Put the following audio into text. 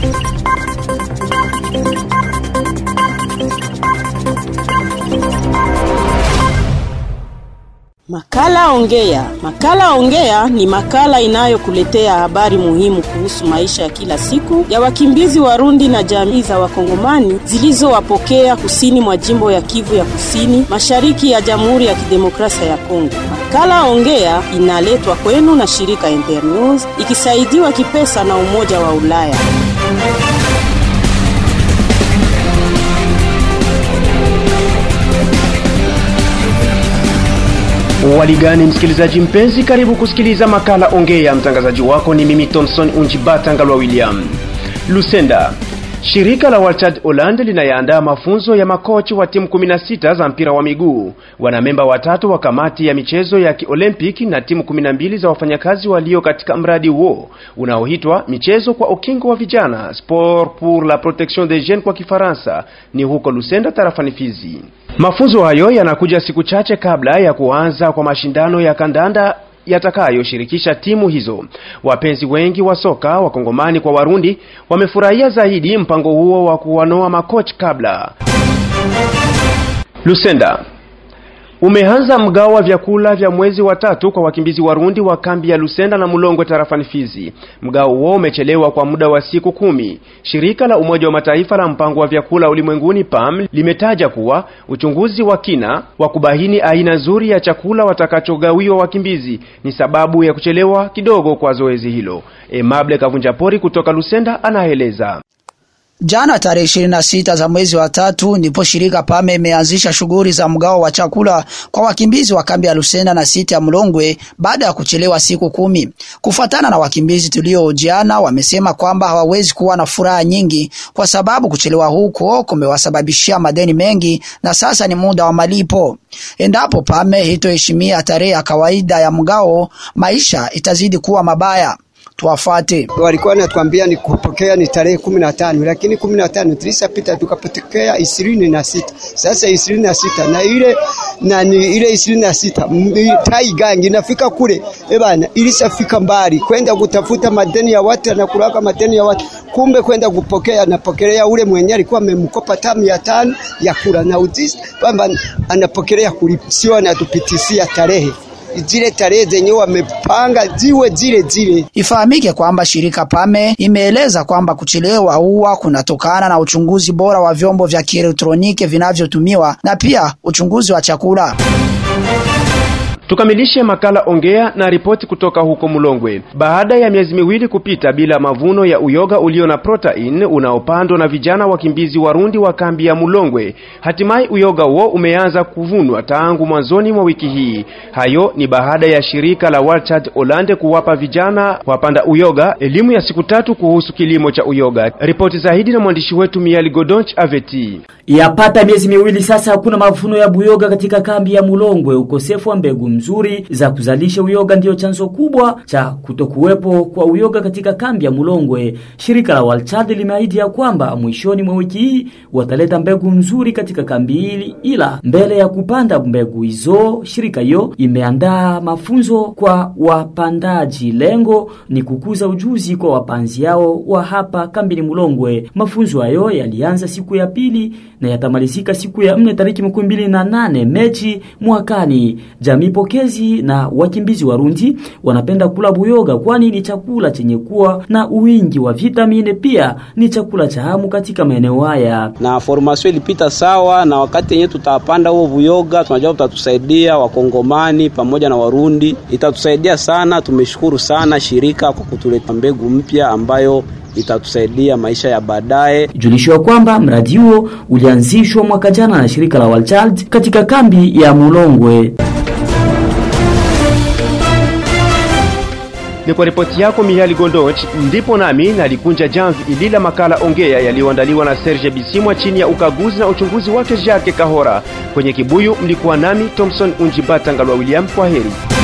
Makala Ongea. Makala Ongea ni makala inayokuletea habari muhimu kuhusu maisha ya kila siku ya wakimbizi Warundi na jamii za Wakongomani zilizowapokea kusini mwa jimbo ya Kivu ya Kusini, mashariki ya Jamhuri ya Kidemokrasia ya Kongo. Makala Ongea inaletwa kwenu na shirika Internews ikisaidiwa kipesa na Umoja wa Ulaya. Waligani msikilizaji mpenzi, karibu kusikiliza makala Ongea. Mtangazaji wako ni mimi Thomson Unjibata Ngalwa William. Lusenda, shirika la Walchad Holland linayaandaa mafunzo ya makochi wa timu 16 za mpira wa miguu. Wanamemba watatu wa kamati ya michezo ya kiolimpiki na timu 12 za wafanyakazi walio katika mradi huo unaoitwa michezo kwa ukingo wa vijana, sport pour la protection des jeunes kwa Kifaransa, ni huko Lusenda tarafani Fizi. Mafunzo hayo yanakuja siku chache kabla ya kuanza kwa mashindano ya kandanda yatakayoshirikisha timu hizo. Wapenzi wengi wa soka wakongomani kwa Warundi wamefurahia zaidi mpango huo wa kuwanoa makochi kabla. Lusenda umeanza mgao wa vyakula vya mwezi wa tatu kwa wakimbizi Warundi wa kambi ya Lusenda na Mulongwe tarafani Fizi. Mgao huo umechelewa kwa muda wa siku kumi. Shirika la Umoja wa Mataifa la mpango wa vyakula ulimwenguni PAM limetaja kuwa uchunguzi wa kina wa kubaini aina nzuri ya chakula watakachogawiwa wakimbizi ni sababu ya kuchelewa kidogo kwa zoezi hilo. Emable Kavunjapori kutoka Lusenda anaeleza. Jana tarehe 26 za mwezi wa tatu ndipo shirika Pame imeanzisha shughuli za mgao wa chakula kwa wakimbizi wa kambi ya Lusenda na siti ya Mlongwe baada ya kuchelewa siku kumi. Kufuatana na wakimbizi tuliohojiana, wamesema kwamba hawawezi kuwa na furaha nyingi kwa sababu kuchelewa huko kumewasababishia madeni mengi na sasa ni muda wa malipo. Endapo Pame hitoheshimia tarehe ya kawaida ya mgao, maisha itazidi kuwa mabaya. Tuwafate. Walikuwa wanatuambia ni kupokea ni tarehe kumi na tano lakini kumi na tano tulishapita tukapokea ishirini na sita Sasa ishirini na sita na ile na ni ile ishirini na sita tai gangi nafika kule ebana, ilishafika mbali kwenda kutafuta madeni ya watu na kulaka madeni ya watu, kumbe kwenda kupokea napokelea ule mwenye alikuwa amemkopa tamu ya tano ya kula na utisi kwamba anapokelea kulipa, sio anatupitisia tarehe zile tarehe zenye wamepanga ziwe zile zile. Ifahamike kwamba shirika Pame imeeleza kwamba kuchelewa huwa kunatokana na uchunguzi bora wa vyombo vya kielektroniki vinavyotumiwa na pia uchunguzi wa chakula. Tukamilishe makala ongea na ripoti kutoka huko Mulongwe. Baada ya miezi miwili kupita bila mavuno ya uyoga ulio na protein unaopandwa na vijana wakimbizi Warundi wa kambi ya Mulongwe, hatimaye uyoga huo umeanza kuvunwa tangu mwanzoni mwa wiki hii. Hayo ni baada ya shirika la Walchad Holland kuwapa vijana wapanda uyoga elimu ya siku tatu kuhusu kilimo cha uyoga. Ripoti zaidi na mwandishi wetu Miali Godonch Aveti. Yapata miezi miwili sasa hakuna mavuno ya buyoga katika kambi ya Mulongwe. Ukosefu wa mbegu nzuri za kuzalisha uyoga ndiyo chanzo kubwa cha kutokuwepo kwa uyoga katika kambi ya Mulongwe. Shirika la Walchad limeahidi ya kwamba mwishoni mwa wiki hii wataleta mbegu nzuri katika kambi hili, ila mbele ya kupanda mbegu hizo, shirika hiyo imeandaa mafunzo kwa wapandaji. Lengo ni kukuza ujuzi kwa wapanzi yao wa hapa kambini Mulongwe. Mafunzo hayo yalianza siku ya pili na yatamalizika siku ya nne tariki makumi mbili na nane Mechi mwakani. Jamii pokezi na wakimbizi Warundi wanapenda kula buyoga, kwani ni chakula chenye kuwa na uwingi wa vitamini, pia ni chakula cha hamu katika maeneo haya. Na formation ilipita sawa, na wakati yenyewe tutapanda huo buyoga, tunajua utatusaidia Wakongomani pamoja na Warundi, itatusaidia sana. Tumeshukuru sana shirika kwa kutuleta mbegu mpya ambayo itatusaidia maisha ya baadaye. Julisho kwamba mradi huo ulianzishwa mwaka jana na shirika la Walchild katika kambi ya Mulongwe. Ni kwa ripoti yako Mihali Gondoch, ndipo nami nalikunja jamvi ilila makala ongea yaliyoandaliwa na Serge Bisimwa chini ya ukaguzi na uchunguzi wake Jacques Kahora. Kwenye kibuyu mlikuwa nami Thompson Unjibata Ngalwa William. Kwa heri.